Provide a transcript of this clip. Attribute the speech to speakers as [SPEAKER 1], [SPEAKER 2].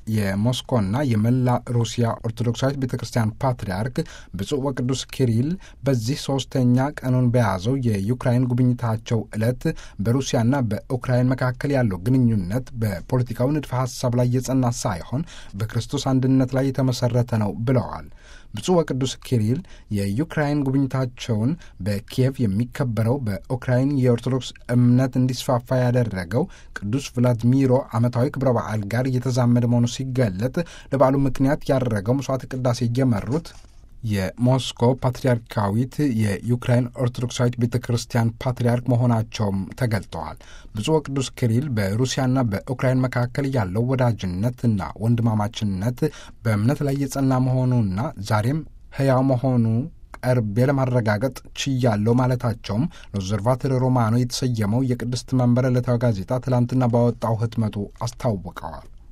[SPEAKER 1] የሞስኮና የመላ ሩሲያ ኦርቶዶክሳዊት ቤተ ክርስቲያን ፓትርያርክ ብፁዕ ወቅዱስ ኪሪል በዚህ ሶስተኛ ቀኑን በያዘው የዩክራይን ጉብኝታቸው ዕለት በሩሲያና በኡክራይን መካከል ያለው ግንኙነት በፖለቲካዊ ንድፈ ሀሳብ ላይ የጸና ሳይሆን በክርስቶስ አንድነት ላይ የተመሰረተ ነው ብለዋል። ብፁዕ ወቅዱስ ኪሪል የዩክራይን ጉብኝታቸውን በኪየቭ የሚከበረው በኡክራይን የኦርቶዶክስ እምነት እንዲስፋፋ ያደረገው ቅዱስ ቭላድሚሮ ዓመታዊ ክብረ በዓል ጋር እየተዛመደ መሆኑ ሲገለጥ ለበዓሉ ምክንያት ያደረገው መስዋዕት ቅዳሴ እየመሩት የሞስኮ ፓትርያርካዊት የዩክራይን ኦርቶዶክሳዊት ቤተ ክርስቲያን ፓትርያርክ መሆናቸውም ተገልጠዋል። ብፁዕ ወቅዱስ ኪሪል በሩሲያና በኡክራይን መካከል ያለው ወዳጅነትና ወንድማማችነት በእምነት ላይ የጸና መሆኑና ዛሬም ሕያው መሆኑ ቀርቤ ለማረጋገጥ ችያለው ማለታቸውም ለኦብዘርቫቶሪ ሮማኖ የተሰየመው የቅድስት መንበር ዕለታዊ ጋዜጣ ትላንትና ባወጣው ህትመቱ አስታውቀዋል።